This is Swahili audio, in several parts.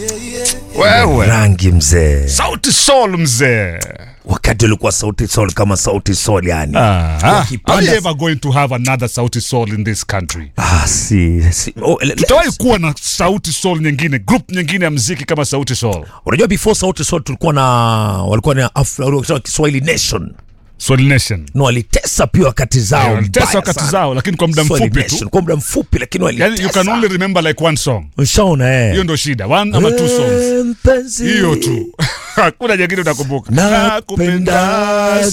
Wewe rangi mzee, sauti sol mzee. wakati ulikuwa sauti sol kama sauti sol yani Ah, are Wakipanda- you ever going to have another sauti sol in this country? ah, si, si. Oh, le- le- Tutawahi kuwa na sauti sol nyingine, group nyingine ya mziki kama sauti sol. unajua before sauti sol tulikuwa na walikuwa na Af- walikuwa Kiswahili nation Sol Nation. no walitesa pia wakati zao Walitesa mbaya wakati sana. zao lakini kwa muda Swahili mfupi tu. Nation, kwa muda mfupi lakini Yani you can walitesa only remember like one song. ushaona eh Hiyo ndo shida. One ama two songs. Eh, mpenzi. Hiyo tu. Hakuna nyingine utakumbuka. nakupenda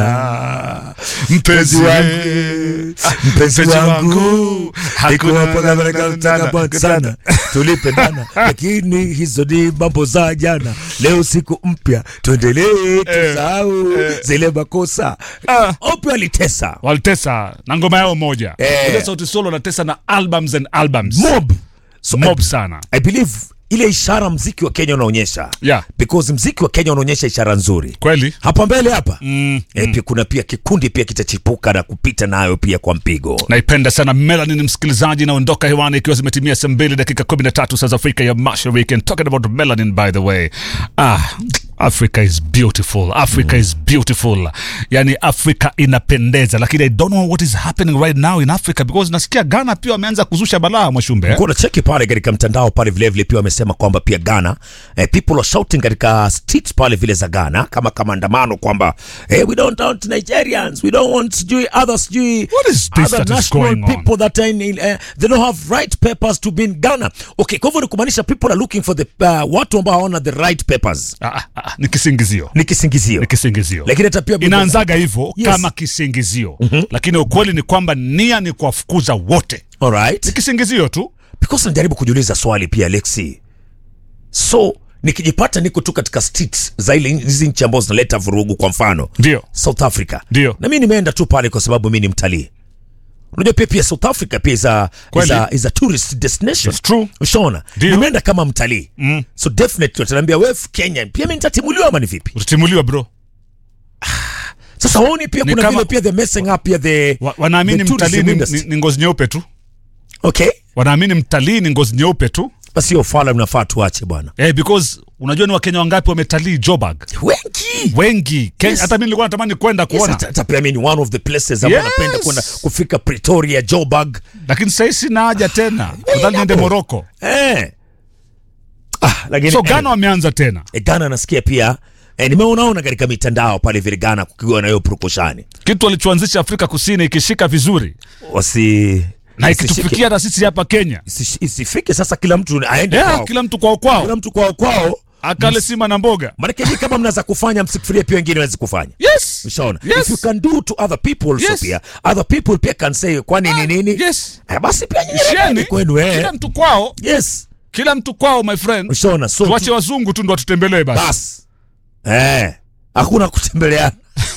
sana Mpenzi wangu mpenzi wangu hakuna hakuna sana tulipendana lakini hizo ni mambo za jana leo siku mpya tuendelee tusahau zile makosa Ah. opia alitesa walitesa na ngoma yao moja Eh. Unajua sauti sol wanatesa na albums and albums mob so mob I, sana I believe ile ishara mziki wa Kenya unaonyesha Yeah. because mziki wa Kenya unaonyesha ishara nzuri kweli hapa mbele hapa mm. eh, pia kuna pia kikundi pia kitachipuka na kupita nayo pia kwa mpigo naipenda sana melanin msikilizaji inaondoka hewani ikiwa zimetimia saa mbili dakika 13 saa za afrika ya mashariki and talking about melanin by the way ah africa is beautiful africa is beautiful yani africa inapendeza lakini i don't know what is happening right now in africa because nasikia ghana pia wameanza kuzusha balaa mwashumbe eh? kuna cheki pale katika mtandao pale vilevile pia wamesema kwamba pia Ghana eh, people are shouting katika streets pale vile za Ghana kama kama andamano kwamba eh, we don't want Nigerians we don't want sijui other sijui What is this other that is national going on? people that are in, in eh, they don't have right papers to be in Ghana okay kwa hivyo ni kumaanisha people are looking for the uh, watu ambao hawana the right papers ah, ah, ah, ni kisingizio ni kisingizio ni kisingizio lakini hata pia inaanzaga hivyo Yes. kama kisingizio mm-hmm. lakini ukweli ni kwamba nia ni kuwafukuza wote all right ni kisingizio tu because najaribu kujiuliza swali pia Alexi so nikijipata niko tu katika streets za ile hizi nchi ambazo zinaleta vurugu kwa mfano ndio South Africa Ndio. na mi nimeenda tu pale kwa sababu mi ni mtalii unajua pia pia South Africa pia is a, is Kweli. a, is a tourist destination It's true. ushaona Ndio. nimeenda kama mtalii mm. so definitely wataniambia we Kenya pia mi nitatimuliwa ama ni vipi utatimuliwa bro sasa waoni pia Ni kuna kama- vile pia the messing up pia the Wa, wanaamini the tourism mtalii ni, industry. ni, ni ngozi nyeupe tu okay wanaamini mtalii ni ngozi nyeupe tu basi hiyo fala mnafaa tuache bwana eh, because unajua ni wakenya wangapi wametalii jobag wengi wengi Kenya, Yes. hata mi nilikuwa natamani kwenda Yes, kuona hata- hata pia mi ni one of the places ambao Yes. napenda kwenda kufika Pretoria, Joburg. lakini sahii sina haja tena nadhani niende hapo. moroko Eh. Ah, lakini so ghana wameanza tena eh, Ghana nasikia pia eh, nimeonaona katika mitandao pale vile Ghana kukiwa na hiyo purukushani. kitu walichoanzisha afrika kusini ikishika vizuri Wasi na isishike- ikitufikia na sisi hapa kenya isish- isifike sasa kila mtu aende yeah, kwao. kila mtu kwao kwao Kila mtu kwao kwao. akale sima na mboga Maanake hii kama mnaweza kufanya msifikirie pia wengine waweze kufanya. yes Ushaona? Yes. If you can do to other people Yes. so pia other people pia can say kwani ni nini? yes Eh, basi pia nyinyi Isheni, nendeni kwenu eh. kila mtu kwao Yes. kila mtu kwao my friend Ushaona? So tuache wazungu tu ndo watutembelee basi bas eh, hakuna kutembeleana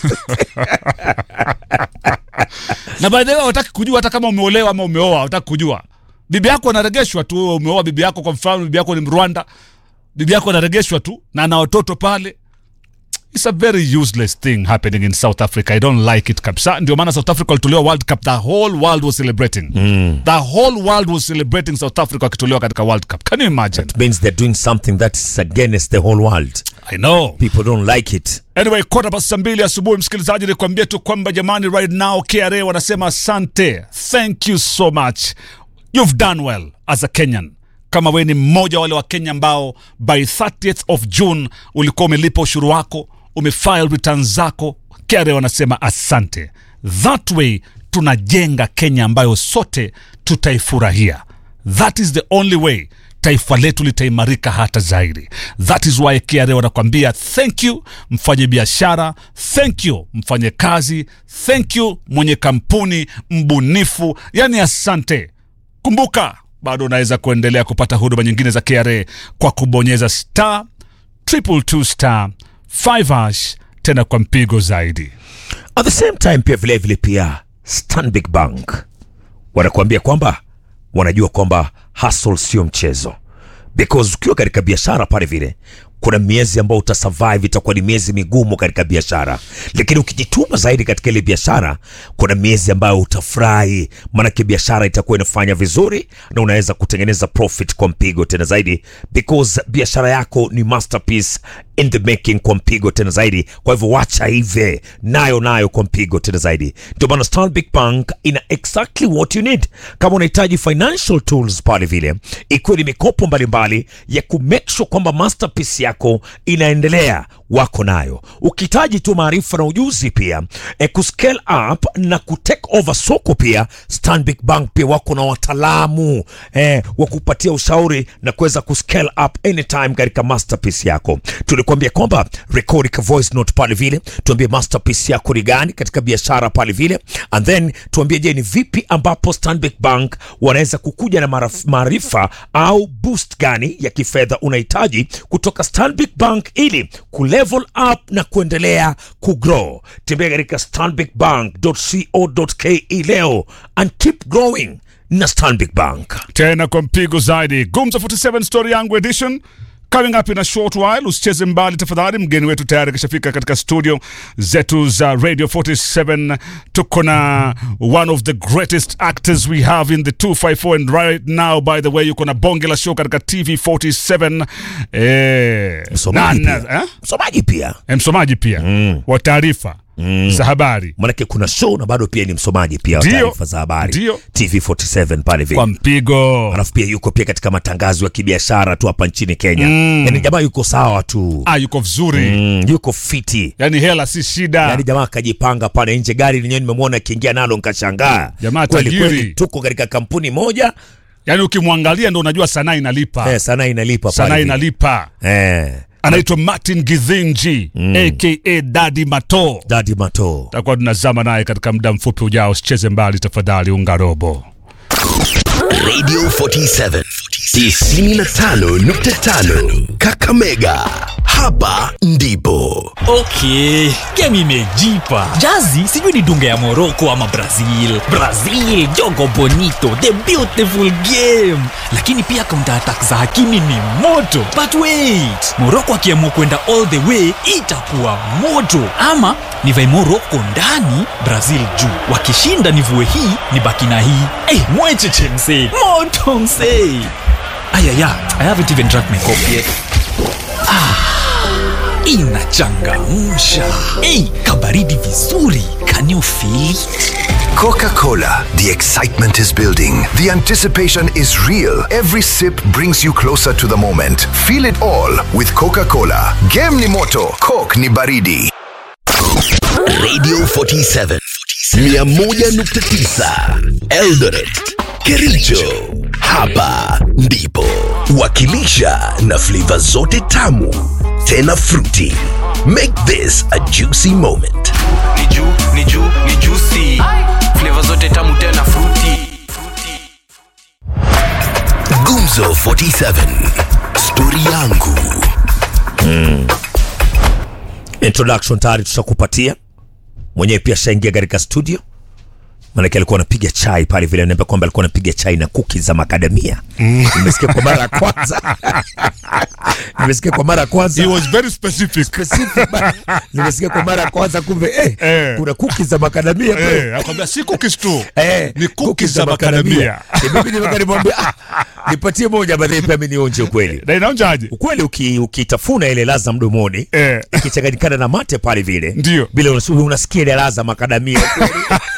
na by the way wataki kujua hata kama umeolewa ama umeoa wataki kujua bibi yako anaregeshwa tu wewe umeoa bibi yako kwa mfano bibi yako ni mrwanda bibi yako anaregeshwa tu na ana watoto pale It's a very useless thing happening in South Africa. I don't like it kabisa. Ndio maana South Africa walitolewa World Cup. The whole world was celebrating. The whole world was celebrating South Africa wakitolewa katika World Cup. Can you imagine? means they're doing something that is against the whole world I know. people don't like it Anyway, kota past saa mbili asubuhi, msikilizaji, nikwambia tu kwamba jamani, right now KRA wanasema asante, thank you so much, you've done well as a Kenyan. Kama wewe ni mmoja wa wale wa Kenya ambao by 30th of June ulikuwa umelipa ushuru wako, umefile returns zako, KRA wanasema asante. That way tunajenga Kenya ambayo sote tutaifurahia. That is the only way taifa letu litaimarika hata zaidi. That is why KRA wanakwambia thank you mfanye biashara, thank you mfanye kazi, thank you mwenye kampuni, mbunifu, yani asante. Kumbuka bado unaweza kuendelea kupata huduma nyingine za KRA kwa kubonyeza star triple two star 5 hash tena kwa mpigo zaidi. at the same time pia vile vile pia Stanbic Bank wanakuambia kwamba wanajua kwamba hustle sio mchezo because ukiwa katika biashara pale vile kuna miezi ambayo utasurvive, itakuwa ni miezi migumu katika biashara, lakini ukijituma zaidi katika ile biashara, kuna miezi ambayo utafurahi, maanake biashara itakuwa inafanya vizuri na unaweza kutengeneza profit kwa mpigo tena zaidi, because biashara yako ni masterpiece in the making kwa mpigo tena zaidi. Kwa hivyo wacha hive nayo nayo kwa mpigo tena zaidi. Ndio maana Stanbic Bank ina exactly what you need. Kama unahitaji financial tools pale vile, ikiwa ni mikopo mbalimbali ya ku make sure kwamba masterpiece yako inaendelea, wako nayo. Ukihitaji tu maarifa na ujuzi pia e, ku scale up na ku take over soko pia, Stanbic Bank pia wako na wataalamu e, wa kupatia ushauri na kuweza ku scale up anytime katika masterpiece yako. Tulikwambia kwamba record ka voice note pale vile, tuambie masterpiece yako ni gani katika biashara pale vile, and then tuambie, je, ni vipi ambapo Stanbic Bank wanaweza kukuja na maraf- maarifa au boost gani ya kifedha unahitaji kutoka Stanbic Bank ili kulevel up na kuendelea kugrow. Tembea katika stanbicbank.co.ke leo and keep growing na Stanbic Bank. tena kwa mpigo zaidi. Gumzo 47 story yangu edition coming up in a short while. Usicheze mbali tafadhali, mgeni wetu tayari kishafika katika studio zetu za Radio 47. Tuko na one of the greatest actors we have in the 254 and right now by the way yuko na bonge la show katika TV 47 eh, Msomaji na- pia. eh? Msomaji pia. Eh, msomaji pia wa taarifa za habari Manake kuna show na bado pia ni msomaji pia wa Ndio. taarifa za habari. Ndio. TV47 pale vile. kwa mpigo. Alafu pia yuko pia katika matangazo ya kibiashara tu hapa nchini Kenya. Yaani jamaa yuko sawa tu. Ah, yuko vizuri Mm, yuko fiti. yani hela si shida Yaani jamaa akajipanga pale nje, gari lenyewe nimemwona akiingia nalo nikashangaa. Jamaa kweli tajiri. kweli, tuko katika kampuni moja yani ukimwangalia ndo unajua sanaa inalipa eh, sanaa inalipa sanaa pale. vile. inalipa Eh, anaitwa martin githinji aka dadi mato Daddy Mato. takuwa tunazama naye katika muda mfupi ujao usicheze mbali tafadhali unga robo Radio 47 95.5 Kakamega. Hapa ndipo Okay, game imejipa. Jazi sijui ni dunga ya Morocco ama Brazil. Brazil, jogo bonito, the beautiful game. Lakini pia counter attack za Hakimi ni moto. But wait, Morocco akiamua kwenda all the way itakuwa moto. Ama nivae Morocco ndani, Brazil juu. Wakishinda nivue hii, nibaki na hii. Eh, hey, mwecheche msee. Moto msee. Ayaya, I haven't even drank my coffee yet. inachangamsha ei kabaridi vizuri can you feel it? Coca-Cola. The excitement is building. The anticipation is real. Every sip brings you closer to the moment. Feel it all with Coca-Cola. Game ni moto, Coke ni baridi. Radio 47 101.9 Eldoret Kericho. Hapa ndipo wakilisha na flavor zote tamu tena fruity. Make this a juicy moment. ni juu ni juu ni juicy flavor zote tamu tena fruity Gumzo 47 stori yangu introduction tayari tushakupatia mwenyewe pia shaingia katika studio maanake alikuwa anapiga chai pale vile anaambia kwamba alikuwa anapiga chai na kuki za makadamia nimesikia kwa mara ya kwanza nimesikia kwa mara ya kwanza He was very specific Specific, ba- nimesikia kwa mara ya kwanza kumbe eh, Eh. kuna kuki za makadamia bro. eh, akwambia si cookies tu Eh, ni cookies za makadamia Eh, mimi nimeka nimwambia ah, nipatie moja baadaye pia mimi nionje ukweli na inaonjaje ukweli uki- ukitafuna ile laza mdomoni Eh. ikichanganyikana na mate pale vile Ndio. vile unas- unasikia ile laza makadamia ukweli.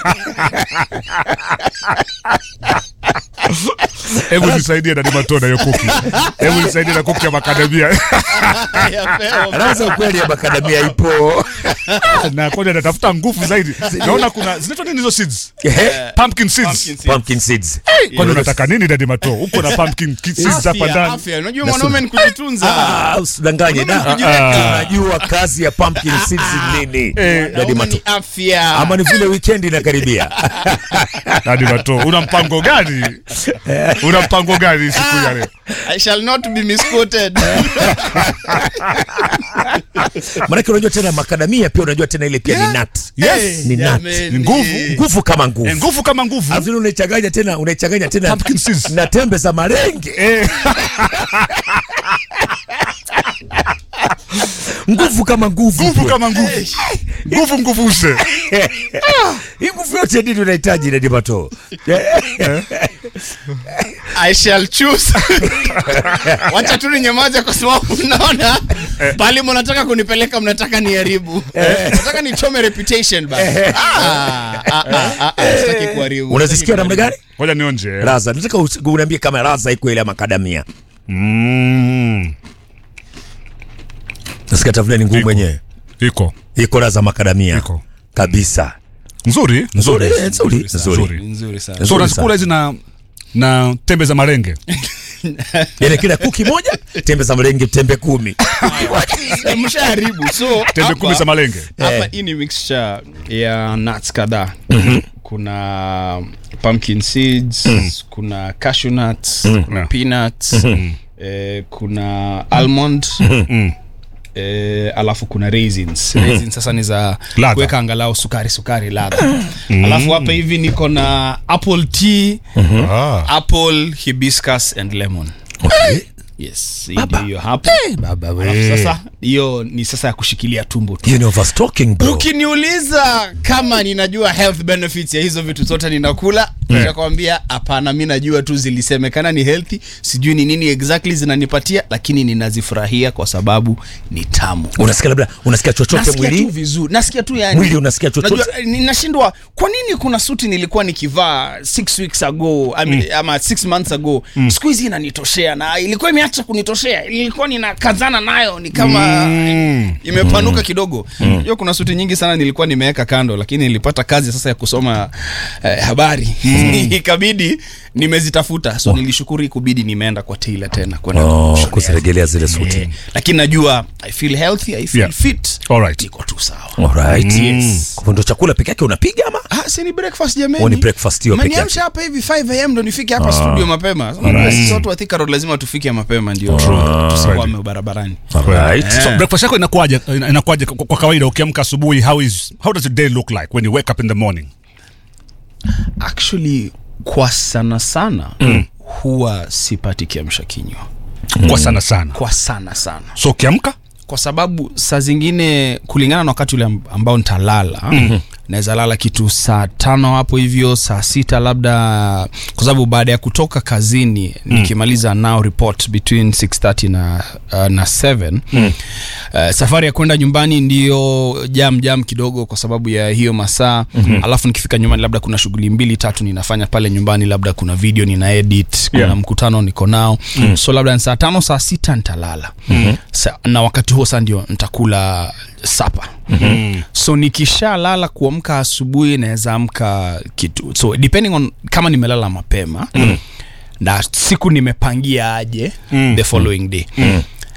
hebu nisaidie na nimatona hiyo kuki hebu nisaidie na kuki ya makadamia laza ukweli ya makadamia ipo na kwani anatafuta nguvu zaidi naona kuna zinaitwa nini hizo seeds Ehe. pumpkin seeds pumpkin seeds kwani unataka nini dadi mato huko na pumpkin ki- seeds hapa ndani afya unajua mwanaume ni kujitunza Ah, usidanganye da unajua kazi ya pumpkin seeds ni nini Eh. Daddy Mwanaume Mato. ni afya ama ni vile weekend inakaribia dadi mato una mpango gani una mpango gani siku ya leo I shall not be misquoted manake unajua tena makadamia pia unajua tena ile pia ni nut yes ni nut Jameni. ni nguvu nguvu kama Eh, nguvu nguvu kama nguvu alafu tena unaichanganya tena unaichanganya tena Pumpkin seeds. na tembe za marenge Eh, nguvu kama nguvu nguvu kama nguvu nguvu nguvuse hii nguvu yote nini unahitaji Nedi Mato I shall choose. Wacha tu ninyamaze kwa sababu naona pale mnataka kunipeleka mnataka niharibu. Nataka nichome reputation basi. Ah, ah, ah, ah, sitaki kuharibu. unazisikia namna gani ngoja nionje raza nataka usi- uniambie kama raza iko ile ya makadamia mm. nasikia tafuna ni ngumu Iko. mwenyewe iko iko raza makadamia Iko. kabisa nzuri nzuri eh, nzuri nzuri Nzuri. Nzuri sana. so Nzuri unazikula hizi na na tembe za marenge yani kila kuki moja tembe za mlenge tembe kumi Eh, Mshaharibu. So tembe hapa- kumi za malenge hapa Eh. hii ni mixture ya nuts kadhaa kuna pumpkin seeds kuna cashew nuts kuna Yeah. peanuts eh, kuna almond Eh, alafu kuna raisins raisins sasa ni za Ladha. kuweka angalau sukari sukari ladha alafu hapa hivi niko na apple tea ah. apple hibiscus and lemon yes hii ndio hiyo hapo baba alafu sasa hiyo ni sasa ya kushikilia tumbo tu hiyo ni overstocking bro ukiniuliza kama ninajua health benefits ya hizo vitu zote ninakula nitakwambia hapana mi najua tu zilisemekana ni healthy sijui ni nini exactly zinanipatia lakini ninazifurahia kwa sababu ni tamu unasikia labda unasikia chochote nasikia tu mwili vizuri nasikia tu yani Mwili unasikia chochote? Najua, eh, ninashindwa kwa nini kuna suti nilikuwa nikivaa six weeks ago I mean, ama six months ago siku hizi inanitoshea na ilikuwa imeacha kunitoshea ilikuwa ninakazana nayo ni kama imepanuka kidogo hiyo kuna suti nyingi sana nilikuwa nimeweka kando lakini nilipata kazi sasa ya kusoma eh, habari ikabidi nimezitafuta so nilishukuru ikubidi nimeenda kwa tailor tena kwenda oh, kushonea. kuzirejelea zile suti Eh, lakini najua i feel healthy i feel Yeah. fit Alright. iko tu sawa alright Yes. kwa hivyo ndo chakula peke yake unapiga ama Ah, si ni breakfast jamani. Oh, ni breakfast hiyo peke yake. Umeniamsha hapa hivi 5 am ndo nifike hapa studio mapema. Unajua Sisi watu wa Thika Road lazima tufike mapema ndio tusikwame barabarani. alright so breakfast yako inakuwaje ina- inakuwaje kwa, kwa kawaida ukiamka asubuhi how is how does your day look like when you wake up in the morning Actually kwa sana sana huwa sipati kiamsha kinywa. kwa sana sana Kwa sana sana. so ukiamka Kwa sababu saa zingine kulingana na wakati ule amb- ambao nitalala mm-hmm. naweza lala kitu saa tano hapo hivyo saa sita labda kwa sababu baada ya kutoka kazini mm. nikimaliza now report between 630 na, uh, na 7 mm. uh, safari ya kwenda nyumbani ndiyo jam jam kidogo kwa sababu ya hiyo masaa mm-hmm. alafu nikifika nyumbani labda kuna shughuli mbili tatu ninafanya pale nyumbani labda kuna video nina edit kuna Yeah. mkutano niko nao mm. so labda ni saa tano saa sita nitalala mm-hmm. sa, na wakati huo saa ndio nitakula sapa mm-hmm. so nikishalala kuamka asubuhi naweza amka kitu so depending on kama nimelala mapema mm. na siku nimepangia aje mm. the following day mm.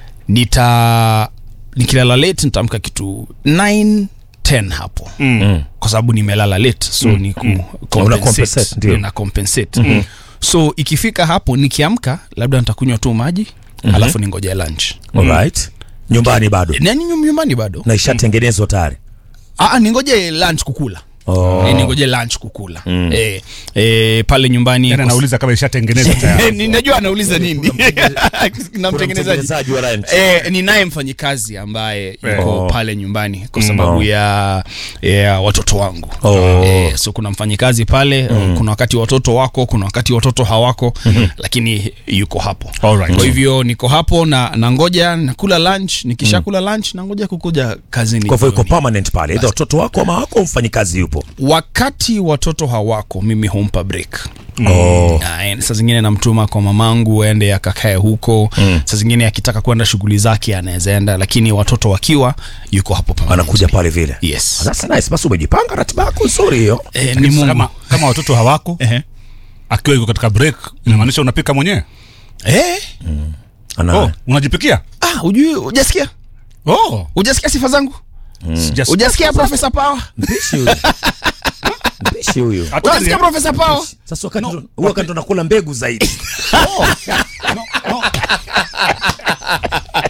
nita nikilala late nitaamka kitu 9 10 hapo mm. kwa sababu nimelala late so mm. ni ku Una compensate, compensate, ndio. na compensate mm. so ikifika hapo nikiamka labda nitakunywa tu maji mm-hmm. alafu ningoja lunch alright nyumbani bado nani nyum- nyumbani bado na ishatengenezwa tayari ah, ningoje lunch kukula Oh. Eh, ningoje lunch kukula mm. eh, eh, pale nyumbani yani kwa- anauliza kama ishatengenezwa Eh, tayari ninajua anauliza nini na Kuna mtengenezaji mtengenezaji wa lunch. Eh, ninaye mfanyikazi ambaye yuko Oh. pale nyumbani kwa sababu ya, ya watoto wangu Oh. eh, so kuna mfanyikazi pale kuna wakati watoto wako kuna wakati watoto hawako lakini yuko hapo Alright. kwa hivyo niko hapo na nangoja nakula lunch nikishakula lunch nangoja kukuja kazini kwa hivyo iko jioni. permanent pale either watoto wako ama wako mfanyikazi yupo wakati watoto hawako mimi humpa break oh. Na, saa zingine namtuma kwa mamangu aende akakae huko mm. saa zingine akitaka kwenda shughuli zake anaweza enda lakini watoto wakiwa yuko hapo pamoja. anakuja pale vile yes That's nice. basi umejipanga ratiba yako nzuri hiyo eh, ni Lakini Mungu kama, kama watoto hawako Ehe. akiwa yuko katika break inamaanisha unapika mwenyewe eh Ana, oh, unajipikia ah ujui hujasikia oh, hujasikia sifa zangu sijasikia. hujasikia profesa power mpishi huyu mpishi huyu Hatari, hujasikia eh? profesa power sasa wakati ndo- huwa wakati ndo nakula mbegu zaidi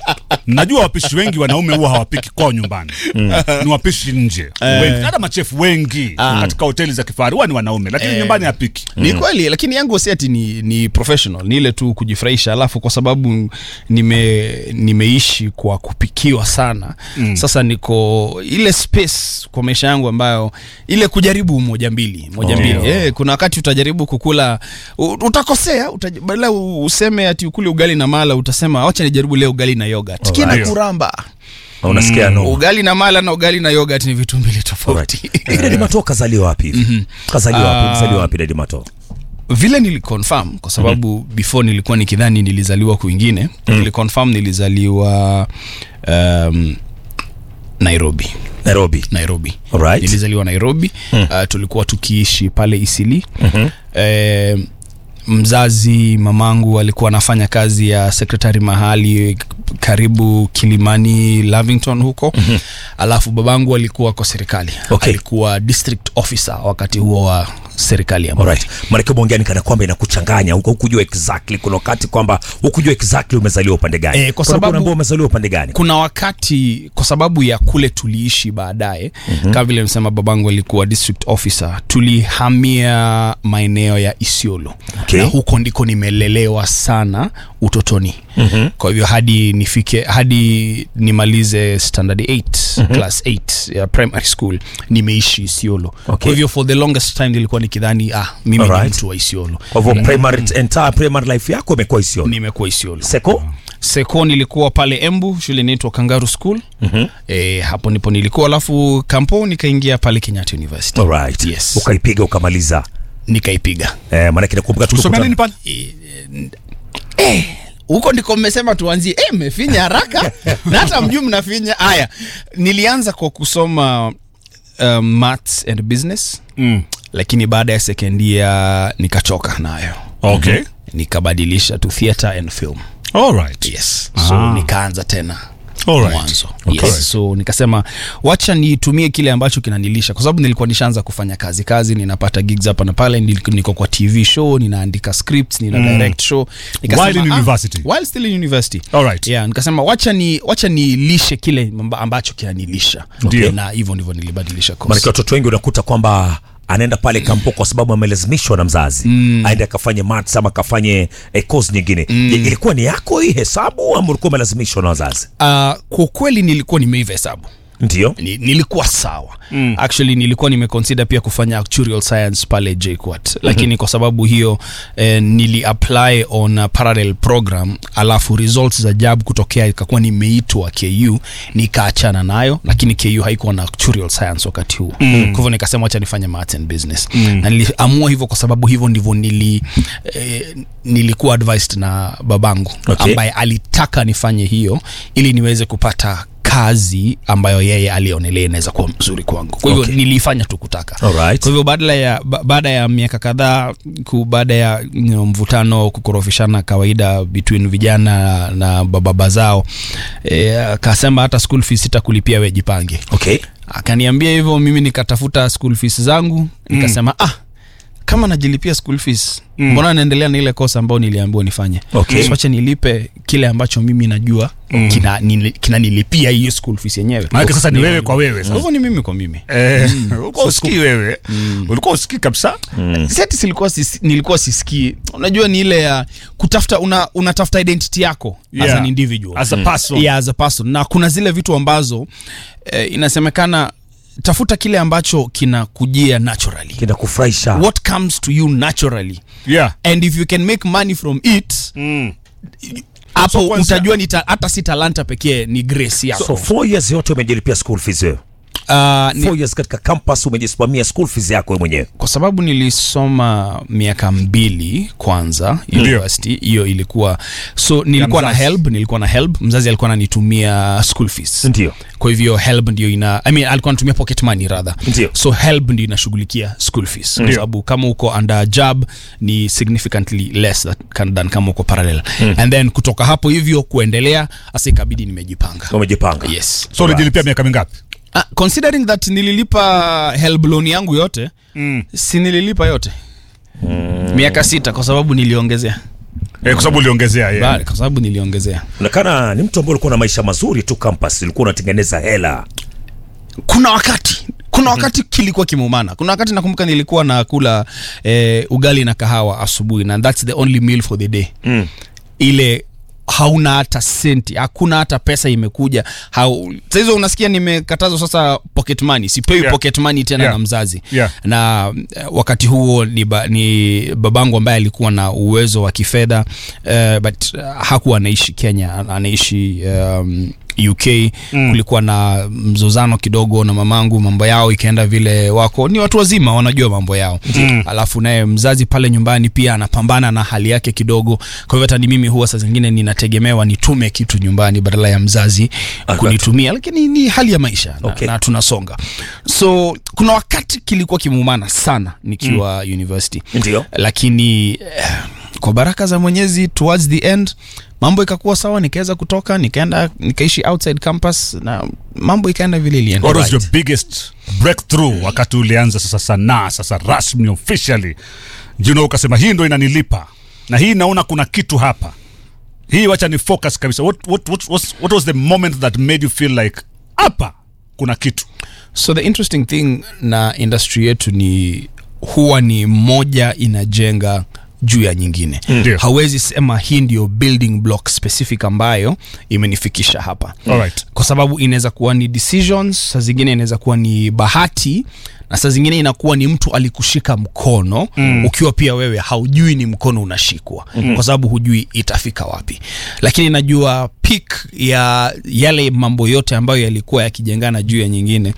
najua wapishi wengi wanaume huwa hawapiki kwao nyumbani ni wapishi nje wengi, hata machefu wengi katika hoteli za kifahari huwa ni wanaume lakini nyumbani hapiki ni kweli lakini yangu si ati ni, ni professional ni ile tu kujifurahisha alafu kwa sababu nime nimeishi kwa kupikiwa sana mm. sasa niko ile space kwa maisha yangu ambayo ile kujaribu moja mbili moja Oh. mbili eh, kuna wakati utajaribu kukula u- utakosea utaj, badala u- useme ati ukule ugali na mala utasema wacha nijaribu leo ugali na yogurt kina Alright. kuramba Na unasikia no ugali na mala na ugali na yogurt ni vitu mbili tofauti Hivi Daddy Mato kazaliwa wapi hivi kazaliwa wapi Ah. mzaliwa wapi Daddy Mato vile niliconfirm kwa sababu mm-hmm. before nilikuwa nikidhani nilizaliwa kwingine mm-hmm. niliconfirm nilizaliwa um, nairobi Nairobi nairobi Alright. nilizaliwa nairobi mm. uh, tulikuwa tukiishi pale isili mm-hmm. eh, mzazi mamangu alikuwa anafanya kazi ya sekretari mahali k- karibu kilimani lavington huko mm-hmm. alafu babangu alikuwa kwa serikali Okay. alikuwa district officer wakati huo wa serikali ya Moi. Alright. Maanake umeongea ni kana kwamba inakuchanganya huko hukujua exactly kuna wakati kwamba hukujua exactly umezaliwa upande gani. Eh, kwa Kuna sababu- unaambiwa umezaliwa upande gani? kuna wakati kwa sababu ya kule tuliishi baadaye mm-hmm. kama vile msema babangu alikuwa district officer tulihamia maeneo ya isiolo Okay. na huko ndiko nimelelewa sana utotoni mm-hmm. kwa hivyo hadi nifike hadi nimalize standard 8 mm-hmm. class 8 ya primary school nimeishi isiolo Okay. kwa hivyo for the longest time nilikuwa nikidhani ah mimi Alright. ni mtu wa isiolo Kwa hivyo primary entire primary life yako imekuwa Isiolo. nimekuwa isiolo Seko? seko nilikuwa pale embu shule inaitwa kangaru school mm-hmm. e, hapo ndipo nilikuwa alafu kampo nikaingia pale kenyatta university Alright. Yes. Ukaipiga ukamaliza. nikaipiga Eh, maanake nakumbuka usomea nini tukikutana. pale Eh, huko ndiko mmesema tuanzie eh, mmefinya haraka na hata mjuu mnafinya haya nilianza kwa kusoma um, maths and business mm. lakini baada ya second year nikachoka nayo okay nikabadilisha to theatre and film alright yes so Ah. nikaanza tena Alright. mwanzo Okay. yes. so nikasema wacha nitumie kile ambacho kinanilisha kwa sababu nilikuwa nishaanza kufanya kazi kazi ninapata gigs hapa na pale nil- niko kwa tv show ninaandika scripts nina direct show While in ah, university? while still in university Alright. yeah nikasema wacha ni wacha nilishe kile amba- ambacho kinanilisha Ndio. na hivyo ndivyo nilibadilisha course. Maanake watoto wengi unakuta kwamba anaenda pale kampo kwa sababu amelazimishwa na mzazi mm. aende akafanye maths ama akafanye eh, course nyingine mm. Je, ilikuwa ni yako hii hesabu ama ulikuwa umelazimishwa na wazazi uh, kwa kweli nilikuwa nimeiva hesabu ndio ni, nilikuwa sawa mm. actually nilikuwa nimeconsider pia kufanya actuarial science pale JKUAT lakini mm-hmm. kwa sababu hiyo eh, nili apply on a parallel program alafu results za jab kutokea ikakuwa nimeitwa KU nikaachana nayo lakini KU haikuwa na actuarial science wakati huo mm. kwa hivyo nikasema wacha nifanye maths and business mm. na niliamua hivyo kwa sababu hivyo ndivyo nili eh, nilikuwa advised na babangu Okay. ambaye alitaka nifanye hiyo ili niweze kupata kazi ambayo yeye alionelea inaweza kuwa mzuri kwangu kwa hivyo Okay. okay. nilifanya tu kutaka Alright. kwa hivyo baada ya ba, baada ya miaka kadhaa ku- baada ya you know, mvutano kukorofishana kawaida between vijana na bababa zao e, akasema hata school fees sitakulipia we jipange okay akaniambia hivyo mimi nikatafuta school fees zangu nikasema mm. ah kama najilipia school fees mm. mbona naendelea na ile kosa ambayo niliambiwa nifanye Okay. so wacha nilipe kile ambacho mimi najua mm. kina, nili, kina nilipia hiyo school fees yenyewe maanake sasa ni wewe kwa wewe Kwa sasa hivyo ni mimi kwa mimi Eh, ulikuwa usikii wewe ulikuwa usikii kabisa seti silikuwa sis, nilikuwa sisikii unajua ni ile ya kutafuta una, unatafuta identity yako as Yeah. an individual As a person. yeah, as a person na kuna zile vitu ambazo eh, inasemekana tafuta kile ambacho kinakujia naturally kinakufurahisha what comes to you naturally yeah and if you can make money from it mm. hapo So kwanza- utajua ni ta, hata si talanta pekee ni grace yako so four years yote umejilipia school fees wewe uh, ni, four years katika campus umejisimamia school fees yako wewe mwenyewe kwa sababu nilisoma miaka mbili kwanza university hiyo ilikuwa so nilikuwa na mzazi. help nilikuwa na help mzazi alikuwa ananitumia school fees ndio kwa hivyo help ndio ina I mean, alikuwa anatumia pocket money rather Ndio. so help ndio inashughulikia school fees kwa sababu kama uko under job ni significantly less than, than kama uko parallel and then kutoka hapo hivyo kuendelea hasa ikabidi nimejipanga umejipanga yes so ulijilipia miaka mingapi uh, considering that nililipa help loan yangu yote mm. si nililipa yote mm. miaka sita kwa sababu niliongezea eh, kwa sababu uliongezea yeah. Bali, kwa sababu niliongezea Onekana ni mtu ambaye ulikuwa na maisha mazuri tu campus, ulikuwa unatengeneza hela. kuna wakati kuna wakati kilikuwa kimeumana kuna wakati nakumbuka nilikuwa nakula eh, ugali na kahawa asubuhi na thats the only meal for the day Mm. ile hauna hata senti hakuna hata pesa imekuja Hau, sahizo unasikia nimekatazwa sasa pocket money sipewi Yeah. pocket money tena Yeah. na mzazi Yeah. na eh, wakati huo ni, ba, ni babangu ambaye alikuwa na uwezo wa kifedha uh, but uh, hakuwa anaishi kenya ana- anaishi um, uk mm. kulikuwa na mzozano kidogo na mamangu mambo yao ikaenda vile wako ni watu wazima wanajua mambo yao mm. alafu naye mzazi pale nyumbani pia anapambana na hali yake kidogo kwa hivyo hata ni mimi huwa saa zingine ninategemewa nitume kitu nyumbani badala ya mzazi kunitumia lakini ni hali ya maisha na, Okay. na tunasonga so kuna wakati kilikuwa kimeumana sana nikiwa mm. university Ndio. lakini eh, kwa baraka za mwenyezi towards the end mambo ikakuwa sawa nikaweza kutoka nikaenda nikaishi outside campus na mambo ikaenda vile ilienda What was right. your biggest breakthrough wakati ulianza sasa sanaa sasa rasmi officially you know, ukasema hii ndo inanilipa na hii naona kuna kitu hapa hii wacha ni focus kabisa what, what, what, what, what was the moment that made you feel like hapa kuna kitu so the interesting thing na industry yetu ni huwa ni moja inajenga juu ya nyingine Ndio. hawezi sema hii ndio building block specific ambayo imenifikisha hapa Alright. kwa sababu inaweza kuwa ni decisions saa zingine inaweza kuwa ni bahati na saa zingine inakuwa ni mtu alikushika mkono mm. ukiwa pia wewe haujui ni mkono unashikwa mm. kwa sababu hujui itafika wapi lakini najua peak ya yale mambo yote ambayo yalikuwa yakijengana juu ya nyingine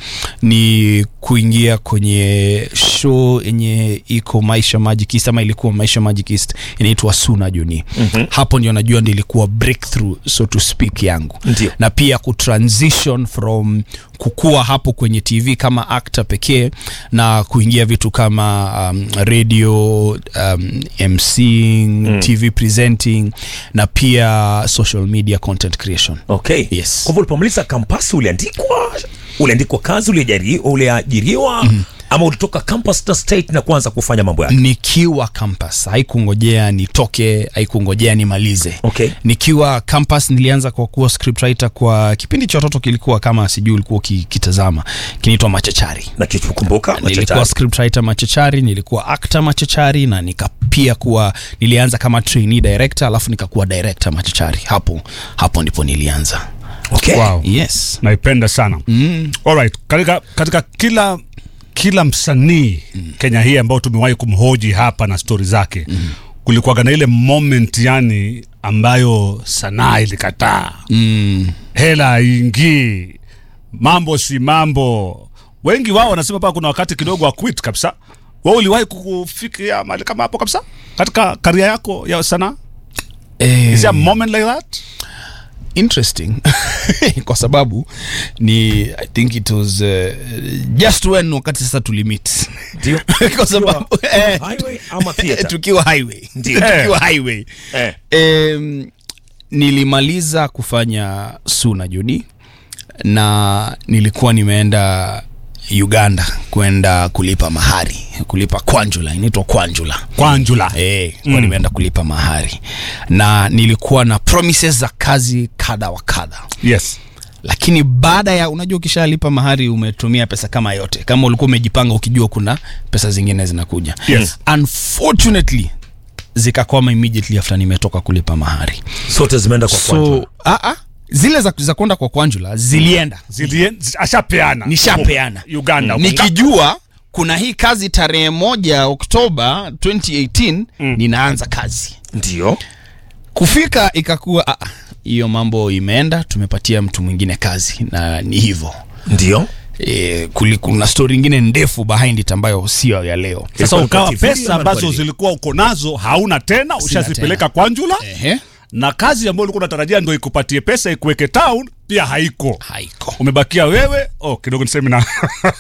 ni kuingia kwenye show yenye iko maisha magic east ama ilikuwa maisha magic east inaitwa suna juni mm-hmm. hapo ndio najua ndio ilikuwa breakthrough so to speak yangu Ndio. na pia kutransition from kukua hapo kwenye tv kama actor pekee na kuingia vitu kama um, radio um, mcing mm. tv presenting na pia social media content creation Okay. Yes. Kwa hivyo ulipomaliza kampasi uliandikwa uliandikwa kazi uliajiri- uliajiriwa mm. ama ulitoka campus to state na kuanza kufanya mambo yake? nikiwa campus haikungojea nitoke haikungojea nimalize Okay. nikiwa campus nilianza kwa kuwa scriptwriter kwa kipindi cha watoto kilikuwa kama sijui ulikuwa ukikitazama kinaitwa machachari Na kichukumbuka nilikuwa machachari. scriptwriter machachari nilikuwa actor machachari na nika pia kuwa nilianza kama trainee director alafu nikakuwa director machachari hapo hapo ndipo nilianza Okay. Wow. yes naipenda sana mm. Alright. Katika, katika kila kila msanii mm. Kenya hii ambao tumewahi kumhoji hapa na stori zake mm. kulikuwaga na ile moment yani ambayo sanaa ilikataa mm. hela haingii mambo si mambo wengi wao wanasema paa kuna wakati kidogo wa quit kabisa wa uliwahi kufikia mahali kama hapo kabisa katika karia yako ya sanaa eh, is there a moment like that interesting kwa sababu ni i think it was uh, just when wakati sasa tulimit Ndio. kwa sababu eh, Highway ama theater? tukiwa highway Ndio. tukiwa highway Eh. Em, nilimaliza kufanya suna juni na nilikuwa nimeenda uganda kwenda kulipa mahari kulipa kwanjula inaitwa kwanjula kwanjula Eh, mm. nimeenda kulipa mahari na nilikuwa na promises za kazi kadha wa kadha yes lakini baada ya unajua ukishalipa mahari umetumia pesa kama yote kama ulikuwa umejipanga ukijua kuna pesa zingine zinakuja Yes. unfortunately zikakwama immediately after nimetoka kulipa mahari Zote zimeenda kwa kwanza. so ah, ah, zile za, za kwenda kwa kwanjula zilienda Zilien, zi- ashapeana nishapeana uganda huko. nikijua kuna hii kazi tarehe moja oktoba 2018 mm. ninaanza kazi Ndio. kufika ikakuwa ah, ah, hiyo mambo imeenda tumepatia mtu mwingine kazi na ni hivyo Ndio. e, kuna stori ingine ndefu behind it ambayo sio ya leo sasa Ilikuwa ukawa ni kwa TV pesa ama ambazo kwa nini? zilikuwa uko nazo hauna tena ushazipeleka tena. kwanjula Ehe, na kazi ambayo ulikuwa unatarajia ndo ikupatie pesa ikuweke town pia haiko haiko umebakia wewe oh, kidogo niseme na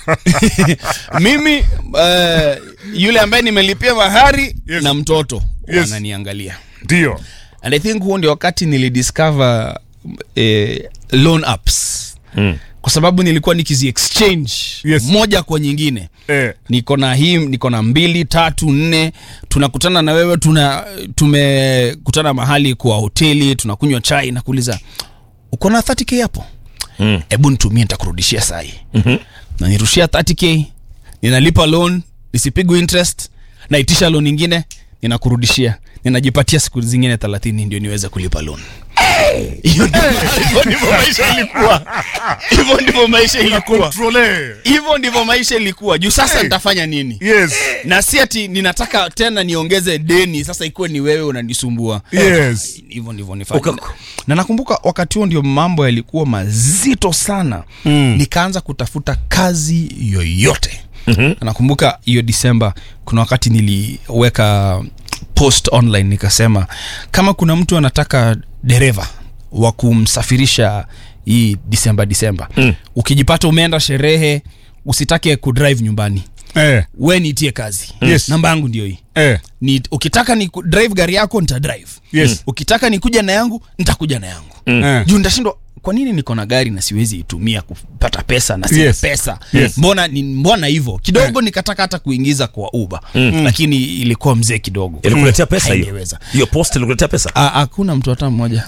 mimi uh, yule ambaye nimelipia mahari Yes. na mtoto Yes. wananiangalia ndio and i think huo ndio wakati nilidiscover eh, loan apps mm. kwa kwa sababu nilikuwa nikizi exchange Yes. moja kwa nyingine Eh. niko na hii niko na mbili tatu nne tunakutana na wewe tuna tumekutana mahali kwa hoteli tunakunywa chai na kuuliza uko na 30k hapo hebu nitumie nitakurudishia sahi mm-hmm. na nirushia 30k ninalipa loan nisipigwe interest naitisha loan ingine ninakurudishia ninajipatia siku zingine 30 ndio niweze kulipa loan hiyo ndivyo hivyo ndivyo maisha ilikuwa hivyo ndivyo maisha ilikuwa Controle. hivyo ndivyo maisha ilikuwa juu sasa nitafanya nini Yes. na si ati ninataka tena niongeze deni sasa ikuwe ni wewe unanisumbua Yes. hivyo ndivyo nifanye Uka- na nakumbuka wakati huo ndio mambo yalikuwa mazito sana mm. nikaanza kutafuta kazi yoyote mm-hmm. nakumbuka hiyo disemba kuna wakati niliweka post online nikasema kama kuna mtu anataka dereva wa kumsafirisha hii disemba disemba mm. ukijipata umeenda sherehe usitake kudrive nyumbani Eh. we niitie kazi Yes. namba yangu ndio hii Eh. ni ukitaka ni ku- drive gari yako nita drive Yes. ukitaka nikuja na yangu nitakuja na yangu Eh. juu nitashindwa kwa nini niko na gari na siwezi itumia kupata pesa na sina Yes. pesa Yes. mbona ni mbona hivyo kidogo nikataka hata kuingiza kwa uba lakini ilikuwa mzee kidogo ilikuletea pesa hiyo Haingeweza. hiyo post ilikuletea pesa Ah, hakuna mtu hata mmoja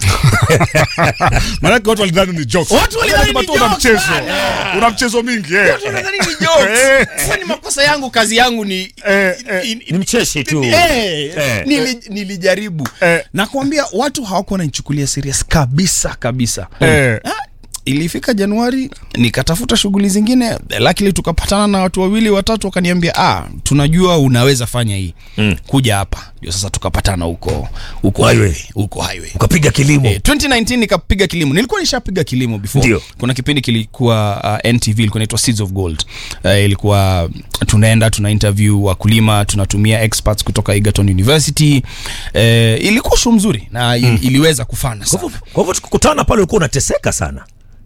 Maanake watu walidhani ni jokes. Watu walidhani Lazima ni tu una jokes, mchezo. bana. Una mchezo mingi eh. Nadhani ni jokes. Eh. Sasa ni makosa yangu kazi yangu ni Eh, eh. in- ni mcheshi tu Eh, Eh. nili, nilijaribu Eh. nakwambia watu hawakuwa naichukulia serious kabisa kabisa Eh. Ah, ilifika januari nikatafuta shughuli zingine lakini tukapatana na watu wawili watatu wakaniambia ah, tunajua unaweza fanya hii mm. kuja hapa ndio sasa tukapatana huko huko Highway. highway huko highway ukapiga kilimo Eh, 2019 nikapiga kilimo nilikuwa nishapiga kilimo before Ndio. kuna kipindi kilikuwa uh, ntv ilikuwa inaitwa seeds of gold uh, ilikuwa tunaenda tuna interview wakulima tunatumia experts kutoka egerton university uh, ilikuwa show mzuri na il, iliweza kufana Kwa sana hivyo- kwa hivyo tukikutana pale ulikuwa unateseka sana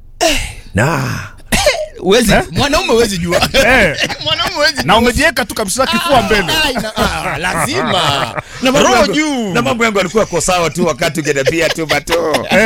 na Huwezi- mwanaume huwezi jua Eh. mwanaume huwezi Na umejiweka tu kabisa kifua mbele. Ah, ina- ah, lazima na mambo roho yangu- juu na mambo yangu alikuwa ko sawa tu wakati ukiniambia tu bato